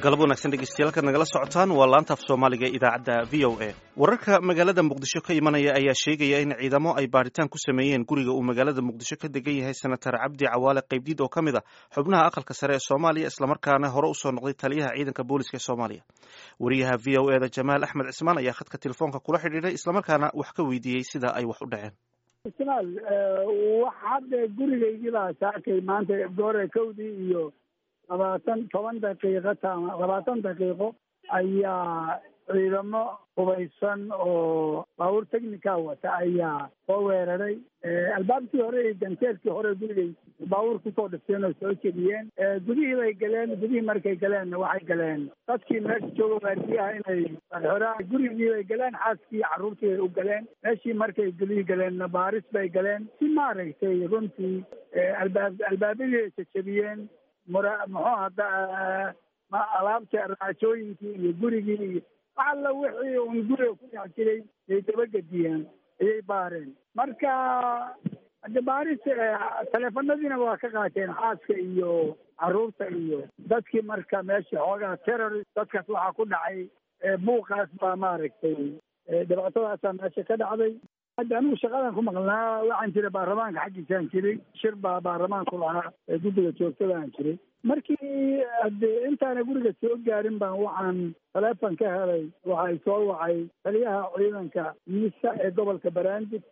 galab wanaagsan dhegeystayaal kaad nagala socotaan waa laanta af soomaaliga ee idaacadda v o a wararka magaalada muqdisho ka imanaya ayaa sheegaya in ciidamo ay baadhitaan ku sameeyeen guriga uu magaalada muqdisho ka degan yahay senatar cabdi cawaale qaybdiid oo ka mid a xubnaha aqalka sare ee soomaaliya islamarkaana hore usoo noqday taliyaha ciidanka booliska ee soomaaliya wariyaha v o eda jamaal axmed cismaan ayaa khadka telefoonka kula xidhiidhay islamarkaana wax ka weydiiyey sida ay wax u dhaceen ismaal wax hadda gurigaygiibaa saakay maanta goore kowdii iyo labaatan toban daqiiqo ta labaatan daqiiqo ayaa ciidamo hubaysan oo baabuur technica wata ayaa soo weeraray albaabkii hore iyo ganteerkii hore gurigay baabuur kusoo dhifteen oo soo jediyeen gudihii bay galeen gudihii markay galeenna waxay galeen dadkii meesha jooga waardiyaha inay xora gurigii bay galeen xaaskii carruurtii bay u galeen meeshii markay gudihii galeenna baaris bay galeen si maaragtay runtii albaab albaabadii ay jajabiyeen mura muxuu hadda alaabta raajooyinkii iyo gurigii iyo wax alla wixii un guriga ku dhex jiray ay dabagediyeen ayay baareen marka hade baaris taleefanadiina waa ka qaateen xaaska iyo carruurta iyo dadkii marka meesha xoogaha terrorist dadkaas waxaa ku dhacay buuqaas baa maaragtay dhibaatadaasaa meesha ka dhacday hadda anigu shaqadan ku maqnaa waxaan jiray baarlamaanka xaggiisaan jiray shir baa baarlamaanku lahaa ee guddiga joogtada aan jiray markii hade intaana guriga soo gaarin baan waxaan taleefon ka helay waxay soo wacay taliyaha ciidanka miisa ee gobolka baraandib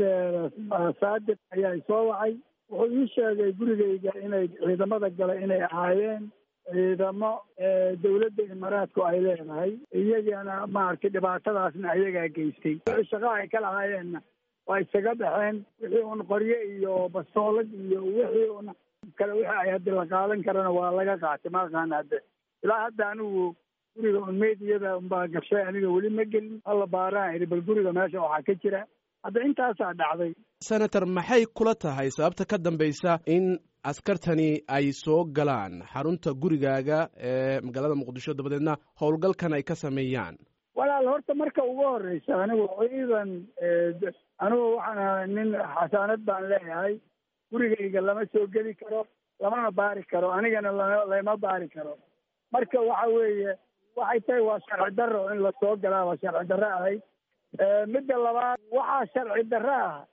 saadiq ayaa soo wacay wuxuu ii sheegay gurigayga inay ciidamada gala inay ahaayeen ciidamo dawladda imaaraadku ay leedahay iyagana maaragtay dhibaatadaasna ayagaa geystay wixii shaqa ay ka lahaayeenna waa isaga baxeen wixii un qoryo iyo bastoolad iyo wixii un kale wixii ay haddi la qaadan karana waa laga qaatay ma aqaana hadde ilaa hadda anigu guriga un meediyada unbaa gashay aniga weli ma gelin alla baaraan idhi bal guriga meesha waxaa ka jira hadda intaasaa dhacday senator maxay kula tahay sababta ka dambaysa in askartani ay soo galaan xarunta gurigaaga ee magaalada muqdisho dabadeedna howlgalkan ay ka sameeyaan walaal horta marka ugu horeysa anigu ciidan anigu waxaan ahay nin xasaanad baan leeyahay gurigayga lama soo geli karo lamana baari karo anigana lama baari karo marka waxa weeye waxay tahay waa sharci darro in lasoo galaa waa sharci darro ahayd midda labaad waxaa sharci darro ah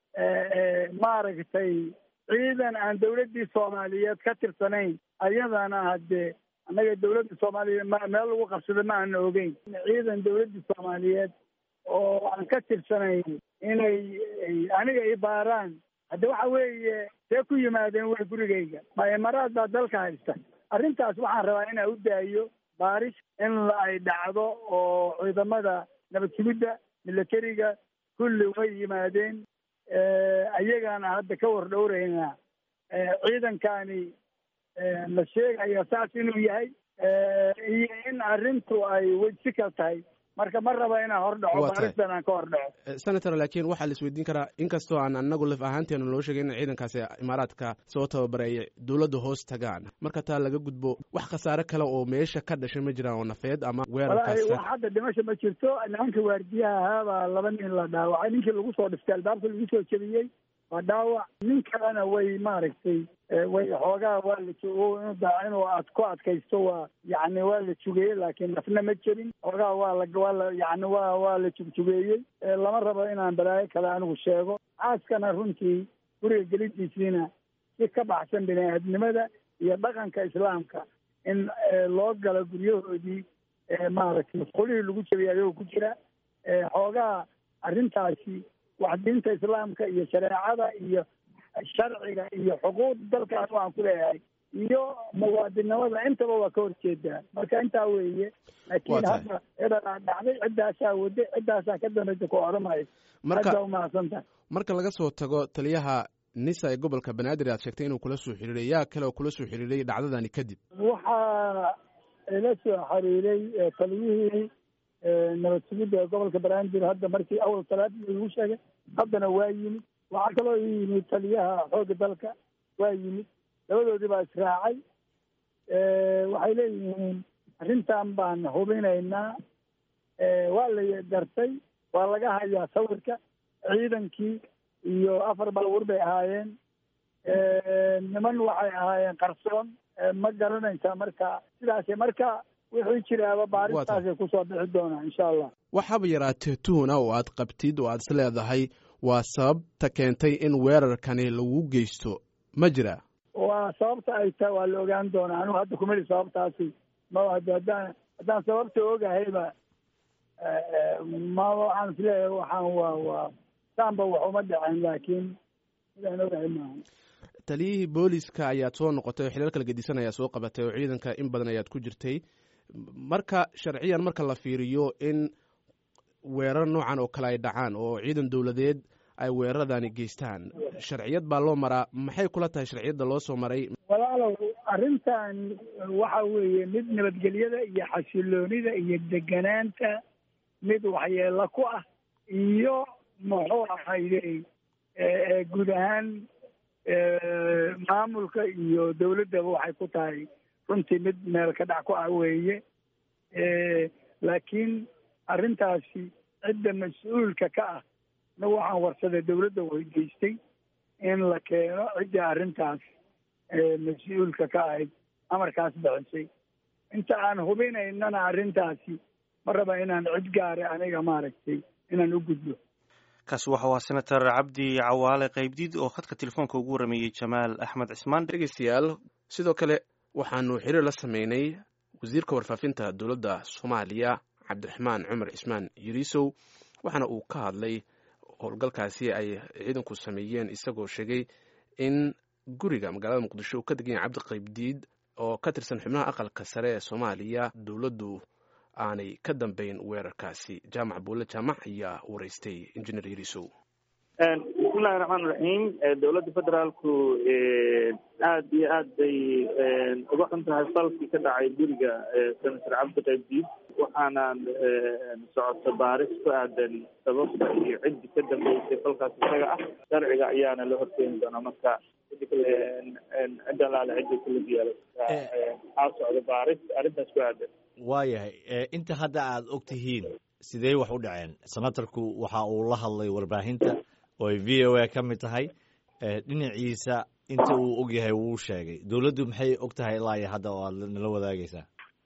maaragtay ciidan aan dawladdii soomaaliyeed ka tirsanayn ayadana hadde annaga dawladda soomaaliyeed ma meel lagu qabsada ma aana ogeyn ciidan dawladdii soomaaliyeed oo aan ka tirsanayn inay aniga i baaraan hadde waxa weeye see ku yimaadeen way gurigayga ma imaraad baa dalka haysta arrintaas waxaan rabaa inaa u daayo baaris in ay dhacdo oo ciidamada nabad sugidda milatariga kulli way yimaadeen ayagaana hadda ka war dhowraynaa ciidankani la sheegaya saas inuu yahay iyo in arrintu ay wejsikal tahay marka ma raba inaan hor dhaco baaristan aan ka hor dhaco senator laakiin waxaa la isweydiin karaa inkastoo aan anagu laf ahaanteena loo sheegay in ciidankaasi imaaraadka soo tababareeyay dowladda hoos tagaan marka taa laga gudbo wax khasaare kale oo meesha ka dhashay ma jiraan oo nafeed ama weerarkaas wax hadda dhimasha ma jirto nimanka waardiyaha ahaabaa laba nin la dhaawacay ninkii lagu soo dhiftay albaabka lagu soo jebiyey waa dhaawac nin kalena way maaragtay way xoogaa waa la inuu ad ku adkaysto waa yani waa la jugeeyey laakiin nafna ma jirin xoogaa waa la waa la yani waa waa la jugjugeeyey lama rabo inaan balaayo kale anigu sheego xaaskana runtii guriga gelidiisiina si ka baxsan bini-aadnimada iyo dhaqanka islaamka in loo galo guryahoodii maaragtay masqulihii lagu jebiyay ayagoo ku jira xoogaa arrintaasi wax diinta islaamka iyo shareecada iyo sharciga iyo xuquuqda dalkaas waan ku leeyahay iyo muwaadinimada intaba waa ka horjeedaa marka intaa weeye laakiin hadda edaa dhacday ciddaasaa waday ciddaasaa ka dambaysa ku odhamayo hadda umahadsantahay marka laga soo tago taliyaha nisa ee gobolka banaadir aad sheegtay inuu kula soo xiriiray yaa kale oo kula soo xiriiray dhacdadani kadib waxaa ila soo xiriiray taliyihii nabad sugidda ee gobolka banaadir hadda markii awal talaadii lagu sheegay haddana waa yimid waxaa kaloo ii yimid taliyaha xoogga dalka waa yimid labadoodii baa israacay waxay leeyihiin arrintan baan hubinaynaa waa la gartay waa laga hayaa sawirka ciidankii iyo afar baabuur bay ahaayeen niman waxay ahaayeen qarsoon ma garanaysaa marka sidaas marka wixii jiraaba baaristaasay kusoo bixi doonaa insha allah waxaaba yaraatee tuhuna oo aad qabtid oo aad is leedahay waa sababta keentay in weerarkani lagu geysto ma jira waa sababta ay tahay waa la ogaan doonaa anigu hadda kumeli sababtaasi ma haddaan haddaan sababta ogahayba ma waxaan isleeyahay waxaan waa waa saanba wax uma dhaceen laakiin sidaan ogahay maaha taliyihii booliska ayaad soo noqotay oo xilal kala gedisan ayaa soo qabatay oo ciidanka in badan ayaad ku jirtay marka sharciyan marka la fiiriyo in weerar noocan oo kale ay dhacaan oo ciidan dowladeed ay weeraradani geystaan sharciyad baa loo maraa maxay kula tahay sharciyadda loo soo maray walaalow arrintan waxa weeye mid nabadgelyada iyo xasiloonida iyo deganaanta mid waxyeelo ku ah iyo muxuu ahayde guud ahaan maamulka iyo dawladdaba waxay ku tahay runtii mid meel ka dhac ku ah weeye laakiin arrintaasi cidda mas-uulka ka ah na waxaan warsaday dawladda weydiistay in la keeno ciddii arrintaas mas-uulka ka ahayd amarkaas bixisay inta aan hubinaynana arrintaasi ma raba inaan cid gaare aniga maaragtay inaan u gudbo kaasi waxau ahaa senator cabdi cawaale qaybdiid oo khadka telefoonka ugu warameeyey jamaal axmed cismaan dhegeystayaal sidoo kale waxaanu xiriir la sameynay wasiirka warfaafinta dowladda soomaaliya cabdiraxmaan cumar cismaan yiriisow waxaana uu ka hadlay howlgalkaasi ay ciidanku sameeyeen isagoo sheegay in guriga magaalada muqdisho uu ka degan yahay cabdi qaybdiid oo ka tirsan xubnaha aqalka sare ee soomaaliya dowladdu aanay ka dambeyn weerarkaasi jaamac buulle jaamac ayaa wareystay injineer yirisow bismillahi raxmaan raxiim dowladda federaalku aada iyo aad bay uga xun tahay falkii ka dhacay guriga senator cabdi qaybdiid waxaana socota baaris ku aadan sababta iyo ciddii ka dambeysay falkaas isaga ah sharciga ayaana la horkeeni doonaa marka cid alaale cidda kulug yeela waxaa socda baaris arrintaas ku aadan waayahay inta hadda aad og tihiin sidee wax u dhaceen senatarku waxa uu la hadlay warbaahinta oo ay v o a ka mid tahay dhinaciisa inta uu og yahay wuu sheegay dowladdu maxay og tahay ilaa iyo hadda oo aad nala wadaagaysaa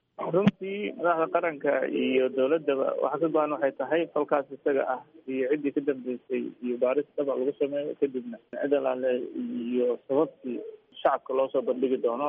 runtii madaxda qaranka iyo dowladdaba waxa ka go-an waxay tahay falkaas isaga ah iyo ciddii ka dambeysay iyo baaris daba lagu sameeyo kadibna cid alaale iyo sababtii shacabka loo soo bandhigi doono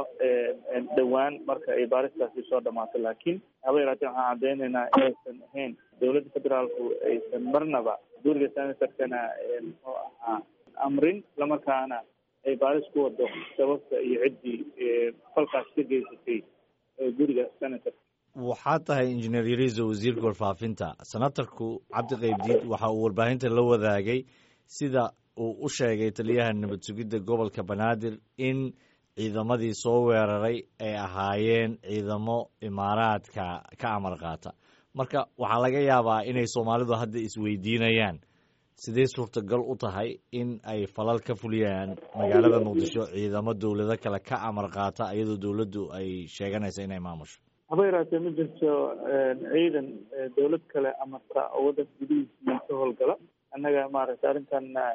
dhowaan marka ay baaristaasi soo dhamaato laakiin haba yaraatee waxaan caddeynaynaa inaysan ahayn dowladda federaalku aysan marnaba guriga senatorkana muxuu ahaa amrin islamarkaana ay baaris ku wado sababta iyo ciddii falkaas ka geysatay guriga senatorka waxaa tahay injineer yariiso wasiirka warfaafinta senatarku cabdi qaybdiid waxa uu warbaahinta la wadaagay sida uu u sheegay taliyaha nabad sugidda gobolka banaadir in ciidamadii soo weeraray ay ahaayeen ciidamo imaaraadka ka amar qaata marka waxaa laga yaabaa inay soomaalidu hadda isweydiinayaan sidee suurtagal u tahay in ay falal ka fuliyaan magaalada muqdisho ciidamo dowlado kale ka amar qaata iyadoo dowladdu ay sheeganaysa inay maamusho haba yaraatee ma jirto ciidan dowlad kale amarta oo waddanka gudihiisii ka howlgala annaga maaragtay arrintana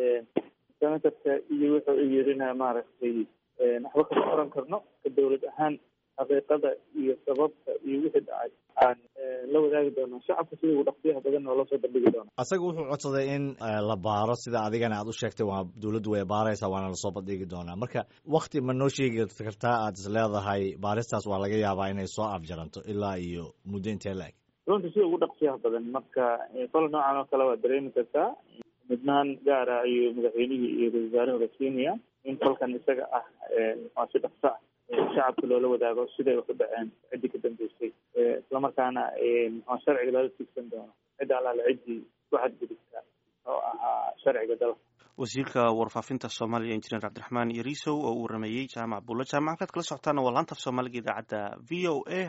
senatorka iyo wuxuu u yirina maaragtay waxba kama oran karno ka dowlad ahaan xaqiiqada iyo sababta iyo wixii dhacay aan la wadaagi doonaa shacabka sida ugu dhaqsiyaha badan oo lasoo bandhigi doona asaga wuxuu codsaday in la baaro sida adigana aad u sheegtay waa dowladdu way baaraysaa waana lasoo bandhigi doonaa marka wakti ma noo sheegi kartaa aad is leedahay baaristaas waa laga yaabaa inay soo afjaranto ilaa iyo muddo intee la-eg runtii sida ugu dhaqsiyaha badan marka fal noocan oo kale waa dareemi kartaa midnaan gaara ayuu madaxweynihii iyo ra-isul wasaaraha rasiinaya in falkan isaga ah waa si dhaqso ah shacabka loola wadaago siday wax u dhaceen ciddii ka dambeysay islamarkaana sharciga loola tiigsan doono cidda alaale ciddii ku xadgudubta oo ahaa sharciga dalka wasiirka warfaafinta soomaaliya injineer cabdiraxmaan yariisow oo uu warameeyey jaamac buulla jaamac kaad kala socotaana waa laanta af soomaaliga idaacadda v o a